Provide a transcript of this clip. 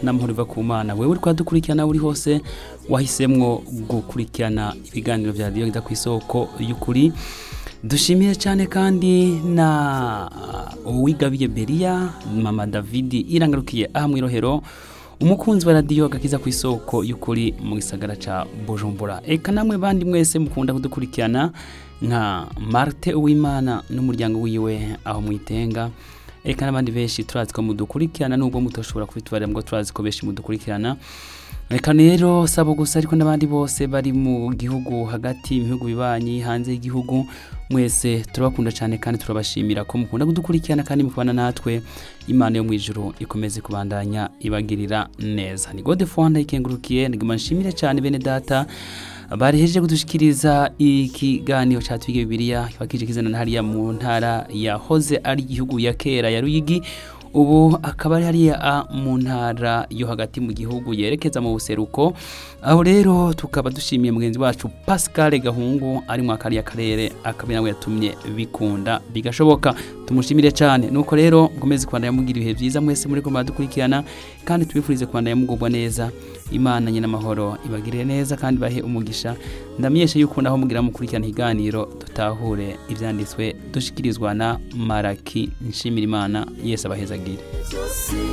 n'amahoro iva ku mana wewe uri kuhadukurikirana uri hose wahisemwo gukurikirana ibiganiro vya radiyo gida ku isoko y'ukuri dushimiye cyane kandi na uwigabiye beria mama davidi irangarukiye aha mu irohero umukunzi wa radiyo agakiza ku isoko y'ukuri mu gisagara ca bujumbura eka namwe bandi mwese mukunda kudukurikirana nka marte uwimana n'umuryango wiwe aho mwitenga eka n'abandi benshi turazi ko mudukurikirana nubwo mutoshobora kubitubarira ngo turazi ko benshi mudukurikirana reka rero sabo gusa ariko n'abandi bose bari mu gihugu hagati mu bihugu bibanyi hanze y'igihugu mwese turabakunda cyane kandi turabashimira ko mukunda kudukurikirana kandi mukubana natwe imana yo mu ijuru ikomeze kubandanya ibagirira neza ni gode fonda ikengurukiye ndiguma nshimire cyane bene data barihejeje kudushikiriza ikiganiro cya twige bibiliya kiba kije kizana hariya mu ntara yahoze ari igihugu ya kera ya ruyigi ubu akaba ari hariya mu ntara yo hagati mu gihugu yerekeza mu buseruko aho rero tukaba dushimiye mugenzi wacu pascal gahungu ari mu akariya karere akaba nawe yatumye bikunda bigashoboka tumushimire cyane nuko rero mukomeze kubandanya mugira ibihe byiza mwese muri kumva dukurikirana kandi tubifurize kubandanya mugubwa neza imana nyine amahoro ibagirire neza kandi bahe umugisha ndamenyesha yuko naho mugira mukurikirana ikiganiro dutahure ibyanditswe dushikirizwa na maraki nshimira imana yese abahezagire